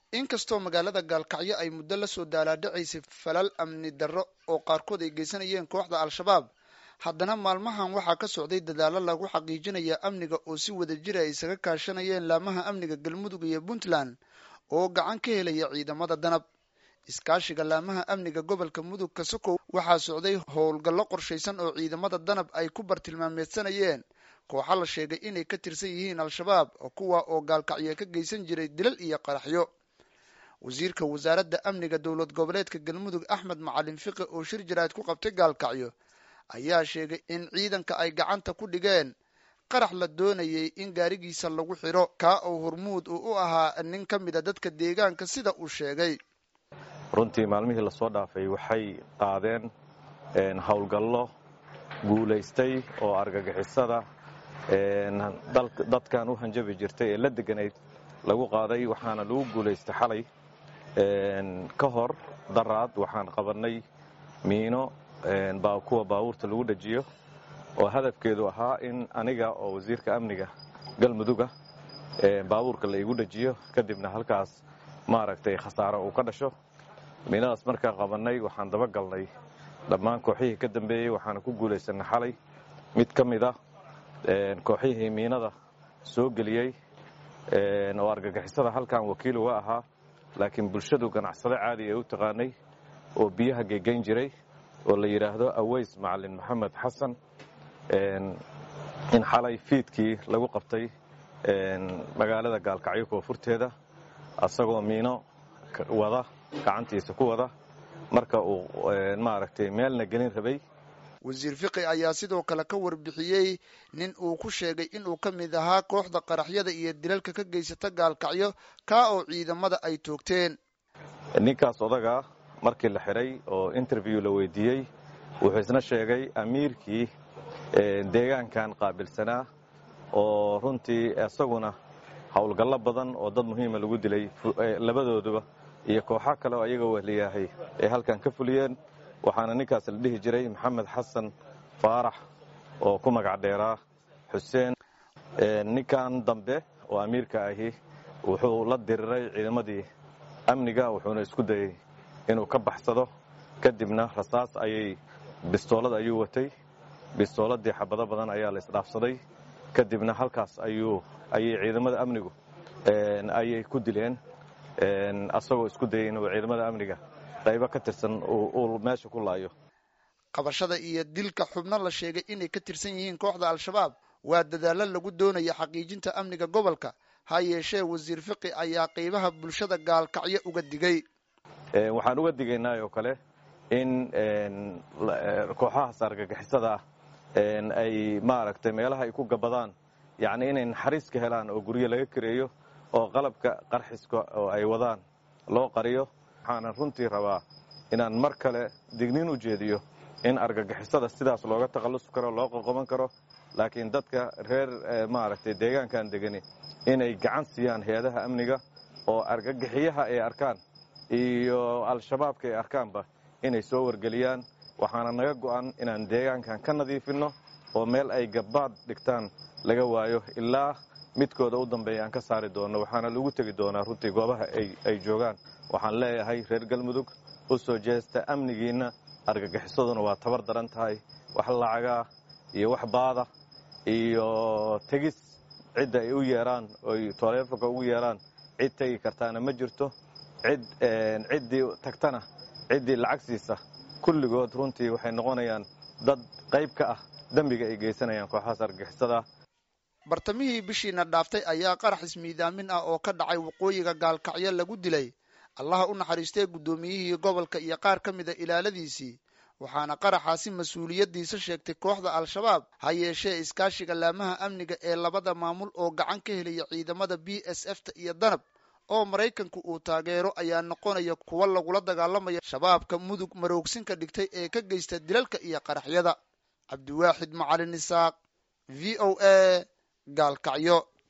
inkastoo magaalada gaalkacyo ay muddo lasoo daalaadhacaysay falal amni darro oo qaarkood ay geysanayeen kooxda al-shabaab haddana maalmahan waxaa ka socday dadaallo lagu xaqiijinaya amniga oo si wada jira ay isaga kaashanayeen laamaha amniga galmudug iyo puntland oo gacan ka helaya ciidamada danab iskaashiga laamaha amniga gobolka mudug kasokow waxaa socday howlgallo qorshaysan oo ciidamada danab ay ku bartilmaameedsanayeen kooxa la sheegay inay ka tirsan yihiin al-shabaab kuwa oo gaalkacyo ka geysan jiray dilal iyo qaraxyo wasiirka wasaaradda amniga dowlad goboleedka galmudug axmed macalin fiqi oo shir jaraad ku qabtay gaalkacyo ayaa sheegay in ciidanka ay gacanta ku dhigeen qarax la doonayay in gaarigiisa lagu xidho kaa oo hormuud uu u ahaa nin ka mida dadka deegaanka sida uu sheegay runtii maalmihii lasoo dhaafay waxay qaadeen howlgallo guulaystay oo argagixisada dadkan u hanjabi jirtay ee la deganayd lagu qaaday waxaana lagu guulaystay xalay ka hor daraad waxaan qabannay miino kuwa baabuurta lagu dhajiyo oo hadafkeedu ahaa in aniga oo wasiirka amniga galmuduga baabuurka la igu dhajiyo kadibna halkaas maaragtay khasaaro uu ka dhasho miinadaas markaa qabannay waxaan dabagalnay dhammaan kooxihii ka dambeeyey waxaana ku guulaysanay xalay mid ka mid a kooxihii miinada soo geliyey oo argagixisada halkan wakiil uga ahaa laakiin bulshadu ganacsado caadi ay u taqaanay oo biyaha gegayn jiray oo la yidhaahdo aweys macalin maxamed xasan in xalay fiidkii lagu qabtay magaalada gaalkacyo koonfurteeda asagoo miino wada gacantiisa ku wada marka uu maaragtay meelna gelin rabay wasiir fiqi ayaa sidoo kale ka warbixiyey nin uu ku sheegay inuu ka mid ahaa kooxda qaraxyada iyo dilalka ka geysata gaalkacyo kaa oo ciidamada ay toogteen ninkaas odagaa markii la xidhay oo interview la weydiiyey wuxuu isna sheegay amiirkii deegaankan qaabilsanaa oo runtii isaguna howlgallo badan oo dad muhiima lagu dilay labadooduba iyo kooxo kale oo ayaga wehliyahay ay halkan ka fuliyeen waxaana ninkaas la dhihi jiray maxamed xasan faarax oo ku magac dheeraa xuseen ninkan dambe oo amiirka ahi wuxuu la diriray ciidamadii amniga wuxuuna isku dayey inuu ka baxsado kadibna rasaas ayay bistoolad ayuu watay bistooladii xabado badan ayaa la isdhaafsaday kadibna halkaas ayuu ayay ciidamada amnigu ayay ku dileen asagoo isku dayay inuu ciidamada amniga qaybo ka tirsan uu meesha ku laayo qabashada iyo dilka xubno la sheegay inay ka tirsan yihiin kooxda al-shabaab waa dadaallo lagu doonaya xaqiijinta amniga gobolka ha yeeshee wasiir fiqi ayaa qaybaha bulshada gaalkacyo uga digay waxaan uga digaynaa oo kale in kooxahaas argagixisada ah ay maaragtay meelaha ay ku gabadaan yacni inay naxariis ka helaan oo guryo laga kareeyo oo qalabka qarxiska oo ay wadaan loo qariyo waxaanan runtii rabaa inaan mar kale digniin u jeediyo in argagixisada sidaas looga takhallusi karo loo qoqoban karo laakiin dadka reer maaragtay deegaankan degani inay gacan siiyaan hay-adaha amniga oo argagixiyaha ay arkaan iyo al-shabaabka ay arkaanba inay soo wargeliyaan waxaana naga go'an inaan deegaankan ka nadiifinno oo meel ay gabbaad dhigtaan laga waayo ilaa midkooda u dambeeya aan ka saari doonno waxaana lagu tegi doonaa runtii goobaha ay joogaan waxaan leeyahay reer galmudug u soo jeesta amnigiinna argagixisaduna waa tabar daran tahay wax lacagaa iyo wax baada iyo tegis cidda ay u yeeraan oy taleefonka ugu yeeraan cid tegi kartaana ma jirto cid ciddii tagtana ciddii lacag siisa kulligood runtii waxay noqonayaan dad qayb ka ah dembiga ay geysanayaan kooxahaas argagixisada bartamihii bishiina dhaaftay ayaa qarax ismiidaamin ah oo ka dhacay waqooyiga gaalkacyo lagu dilay allaha u naxariistee guddoomiyihii gobolka iyo qaar ka mida ilaaladiisii waxaana qaraxaasi mas-uuliyaddiisa sheegtay kooxda al-shabaab ha yeeshee iskaashiga laamaha amniga ee labada maamul oo gacan ka helaya ciidamada b s f ta iyo danab oo maraykanku uu taageero ayaa noqonaya kuwa lagula dagaalamaya shabaabka mudug maroogsinka dhigtay ee ka geysta dilalka iyo qaraxyada cabdiwaaxid macalin isaaq v o a gaalkacyo